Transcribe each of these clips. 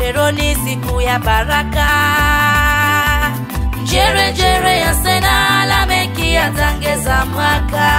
lero ni siku ya baraka njerejere ya sena lameki yatangeza mwaka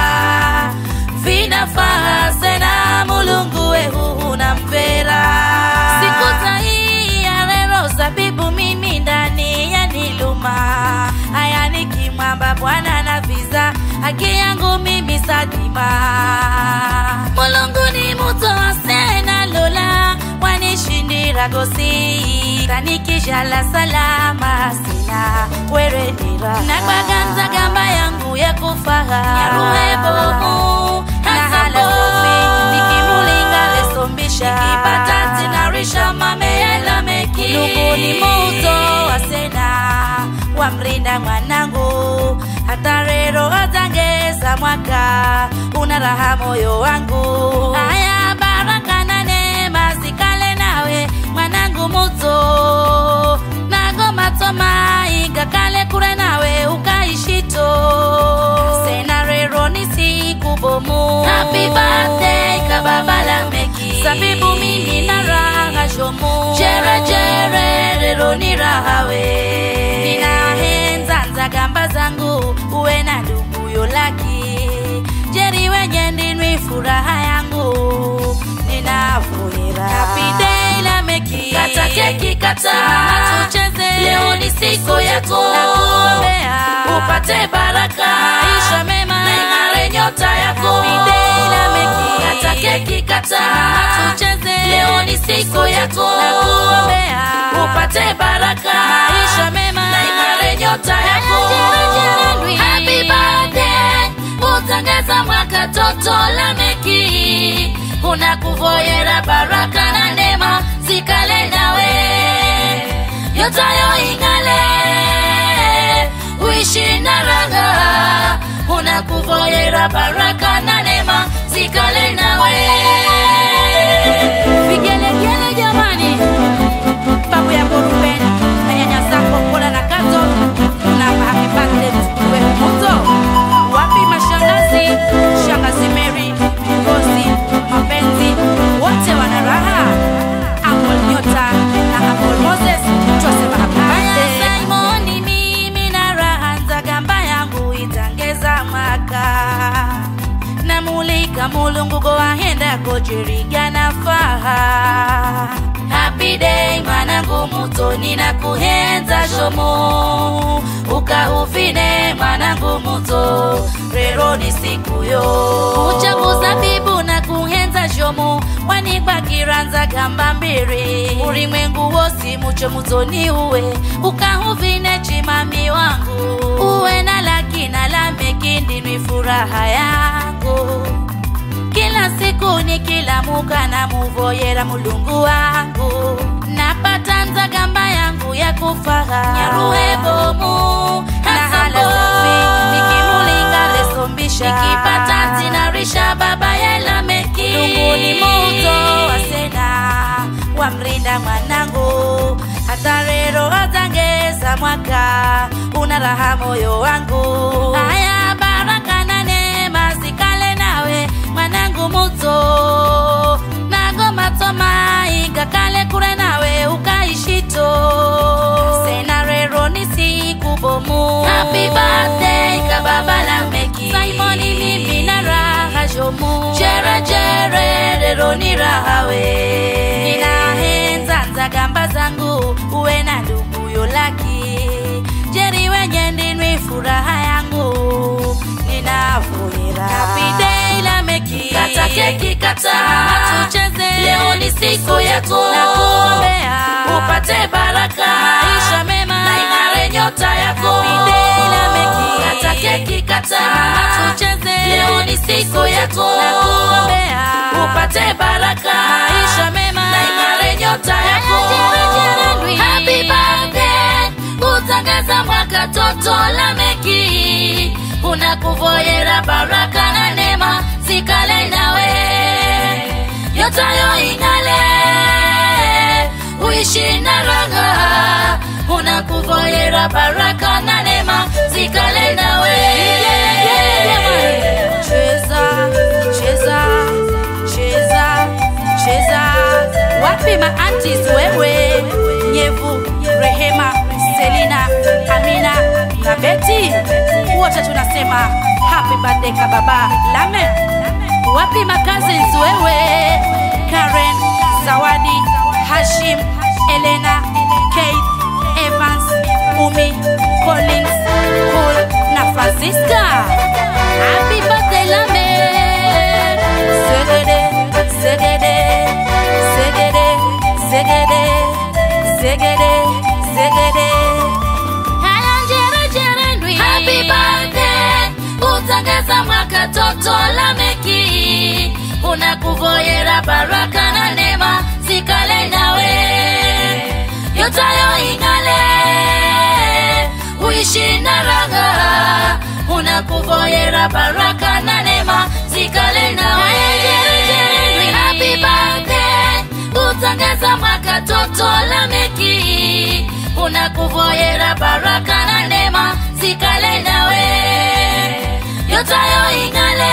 vinafaa sena mulungu wehu na mpera siku tahii ya lero zabibu mimi ndani ya niluma haya nikimwamba bwana na viza haki yangu mimi sadima mulungu ni muto wa sena lola wanishindira gosi tanikishala salama sina weredira nakwaganza gamba yangu ya kufaha nyaruhebomu nahala sofi nikimulinga lesombisha nikipata tinarisha mameyalameki lungu ni muto wa sena wamrinda mwanangu hata rero atangeza mwaka una raha moyo wangu haya baraka na neema zikale nawe mwanangu muto nagoma toma igakale kure nawe ukaishito sena rero ni siku bomu happy birthday kababa la meki sabibu mimi na raha shomu jere jere rero ni raha we ninahenza nzagamba zangu uwe na ndugu yolaki jeri wenye ndinwi furaha yangu ninafurira happy day la meki kata keki kata tucheze leo ni siku yako nakuombea upate baraka maisha mema na ing'are nyota yako happy day la meki kata keki kata tucheze leo ni siku yako nakuombea upate baraka maisha mema na ing'are nyota yako happy birthday utangaza mwaka toto la meki unakuvoyera baraka na neema zikale nawe yotayo ing'ale uishi na raha unakuvoyera baraka na neema zikale nawe vigelegele jamani babu ya Ruben menyanyasa kokola na kato na happy birthday mtukuwe moto wapi mashangazi shangazi Mary Ngozi mapenzi wote wana raha Uncle Nyota na Uncle Moses twasema happy birthday Simon mimi na raha nzagamba yangu itangeza mwaka namulika mulungu gowahenda gojirigana faha happy day mwanangu mutoni na kuhenza shomo ukahufine mwanangu muto rero ni siku yo uchaguza bibu na kuhenza shomo wanigwakiranza gamba mbiri ulimwengu wosi mucho mutoni uwe ukahufine chimami wangu uwe na laki na lameki ndinwi furaha yangu kila siku ni kila muka na muvoyera mulungu wangu napata nzagamba yangu ya kufaha nyaruhebomu nahala safi nikimulinga lesombisha nikipata tinarisha baba yelameki lungu ni muto wasena wamrinda mwanangu hata rero atangeza mwaka una raha moyo wangu haya baraka na neema zikale nawe mwanangu muto nagoma toma igakale kure nawe ukaishito sena rero ni siku bomu happy birthday kababa la meki simoni mimi na raha jomu jere jere rero ni raha we ninahenza nzagamba zangu uwe na ndugu yolaki jeri wenye ndinwi furaha yangu ninafurira happy day la meki kata keki kata tucheze leo ni siku yako nakuombea upate baraka maisha mema na ing'are nyota yako happy day la meki kata keki kata tucheze leo ni siku yako nakuombea upate baraka maisha mema na ing'are nyota yako happy birthday utangaza mwaka toto la meki unakuvoyera baraka na neema zikale nawe yotayo ing'ale uishi na raha unakuvoyera baraka na neema zikale nawe cheza cheza cheza cheza wapi maantis wewe Yevu, Rehema, Selina, Amina na Beti, wote tunasema happy birthday kababa Lame. Wapi makazi wewe? Karen, Zawadi, Hashim, Elena, Kate, Evans, Umi, Collins, Cool na Francisca. Happy birthday Lame. Segede, segede, segede, segede, segede, segede. Haya njere jere ndwi. Happy birthday utangeza mwaka toto Lameki, unakuvoyera baraka na neema zikale nawe, yotayo ing'ale, uishi na raha, unakuvoyera baraka na neema zikale nawe. Happy birthday utangeza mwaka toto Lameki, unakuvoyera baraka na neema zikale nawe, yotayo ing'ale,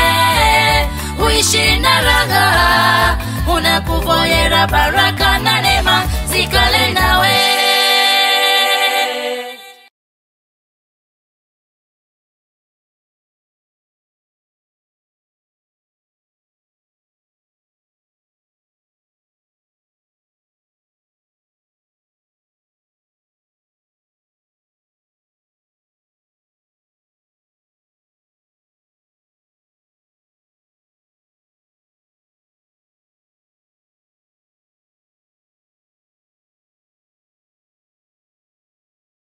uishi na raha, unakuvoyera baraka na neema